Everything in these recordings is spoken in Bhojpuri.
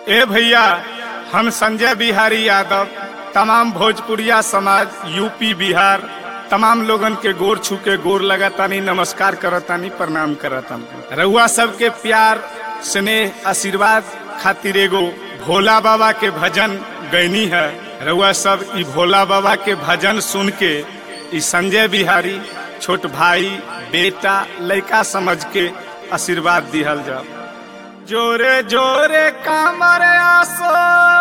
ए भैया हम संजय बिहारी यादव तमाम भोजपुरिया समाज यूपी बिहार तमाम लोगन के गोर छू के गोर लगातानी नमस्कार करतानी प्रणाम करतानी रउआ सबके प्यार स्नेह आशीर्वाद खातिर एगो भोला बाबा के भजन गैनी है रउआ सब ई भोला बाबा के भजन सुन के ई संजय बिहारी छोट भाई बेटा लड़का समझ के आशीर्वाद दिहल जाओ जोरे जोरे कामर आसो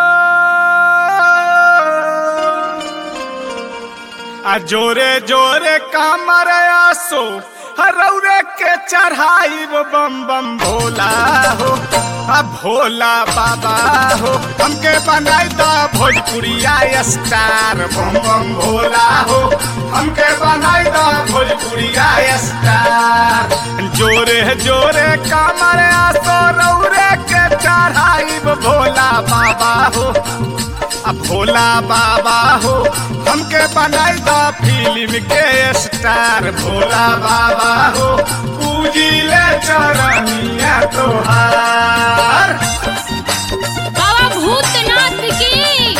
आ जोरे जोरे कामर आसो हरौरे के चढ़ाई बम बम भोला हो आ भोला बाबा हो हमके बनाई द भोजपुरिया स्टार बम बम भोला हो हमके बनाई द भोजपुरिया स्टार जोरे जोरे कामर आसो रौरे के चढ़ाई भोला बाबा हो आ भोला बाबा हो हमके बनाई द फिल्म के स्टार भोला बाबा हो पूजी ले चरनिया तोहार बाबा भूतनाथ की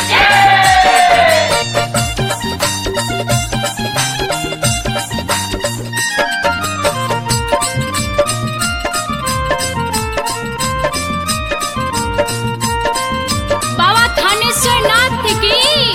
बाबा थानेश्वर नाथ की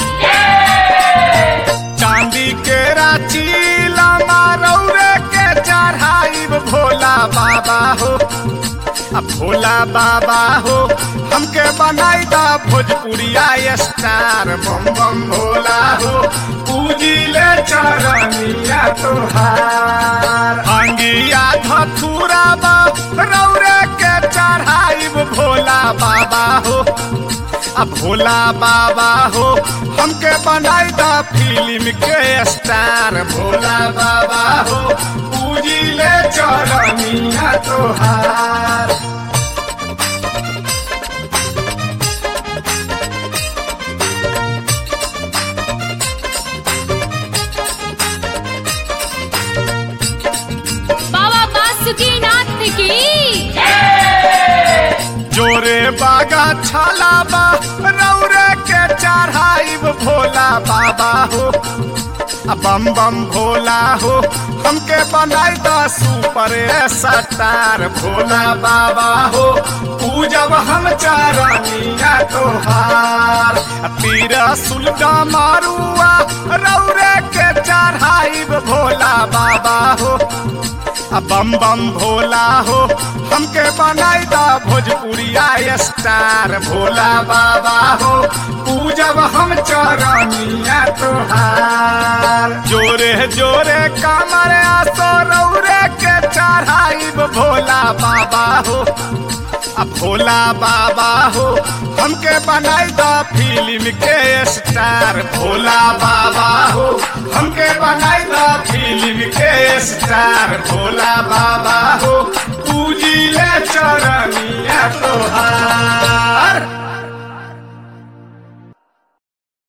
चांदी के रांची लामा रौरे के चढ़ाई भोला बाबा हो आ भोला बाबा हो हमके बनाई द भोजपुरिया स्टार बम बम भोला हो पूजी ले चरनिया तोहार अंगिया धथुरा बा रौरे के चढ़ाई भोला बाबा हो आ भोला बाबा हो हमके बनाई द फिल्म के स्टार भोला बाबा हो पूजी ले चरनिया तोहार बाबा बासुकी नाथ की जोरे बागा छाला बा रौरे के चढ़ाई भोला बाबा हो आ बम बम भोला हो हमके बनाई द सुपर स्टार भोला बाबा हो पूजब हम चरनिया तोहार आ तीर सुलगा मारुआ रौरे के चढ़ाई भोला बाबा हो आ बम बम भोला हो हमके बनाई द भोजपुरिया स्टार भोला बाबा हो पूजब हम चरनिया तोहार जोरे जोरे कामर आसो रौरे के चढ़ाई भोला बाबा हो आ भोला बाबा हो हमके बनाई द फिल्म के स्टार भोला बाबा हो हमके बनाई द फिल्म के स्टार भोला बाबा हो पूजी ले चरनिया तोहार